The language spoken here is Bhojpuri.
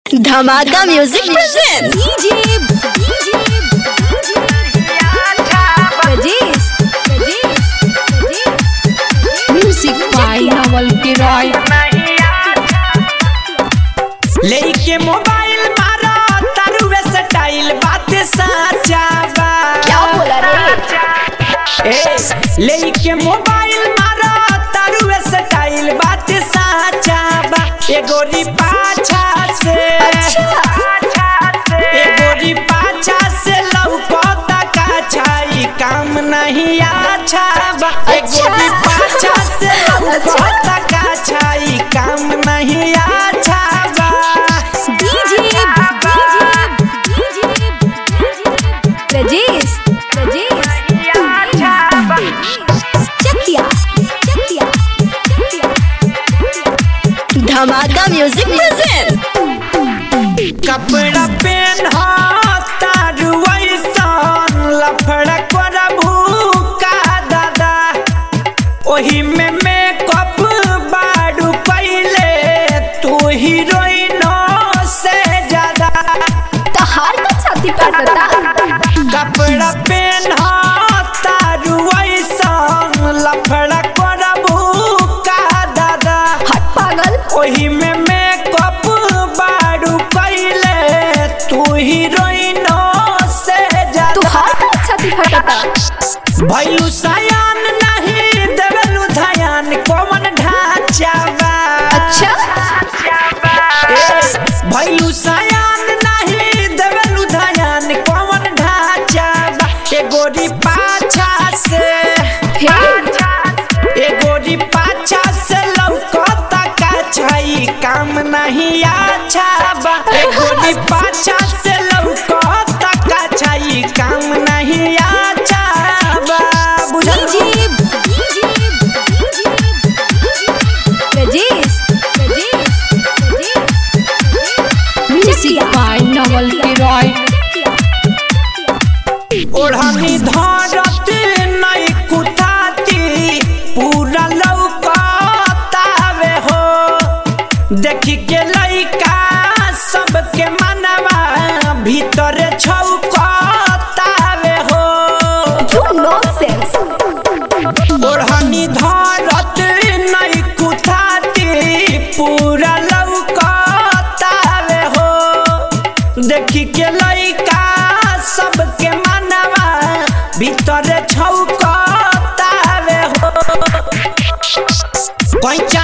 धमाका music present DJ Prajesh music by Naval किराय लेके मोबाइल मारा तारुवे स्टाइल बात साचा बा क्या बोला रे ए लेके मोबाइल मारा तारुवे स्टाइल बात साचा बा ए गोरी पाछा से ए गोरी पाछा से लौकता का छाई काम नहीं अच्छा बा ए गोरी पाछा से लौकता का छाई काम नहीं अच्छा बा डीजे प्रजेश चकिया चकिया धमाका म्यूजिक प्रेजेंट कपड़ा पेन तारू ऐसन लफड़ा करबू का दादा ओही में मेकअप बारू कैले तू हीरोइन से ज्यादा तहार का छाती काटता कपड़ा पेन तारू ऐसन लफड़ा करबू का दादा हट पागल ओही में मेकअप बारू कैले तू हीरोइन से ज्यादा तुहार का छाती फटता भैलू सयान नहीं देवलू धयान कौन ढांचा बा अच्छा ए, भैलू सयान नहीं देवलू धयान कौन ढांचा बा ए गोरी पाछा से फिर ए गोरी पाछा से लौकता का छाई काम नहीं अच्छा बा ए गोरी पाछा से लौकता का छाई काम नहीं अच्छा बा बुझल DJ Prajesh music by Naval किराय ओढ़नी धरत नहीं कुताती पूरा लौकतावे हो देखी के लइका सबके मनवा भीतर छौकतावे हो You nonsense. ओढ़नी धरत नहीं कुताती पूरा लौकतावे हो देखी के लइका सबके मनवा भीतर छौकतावे हो कैचा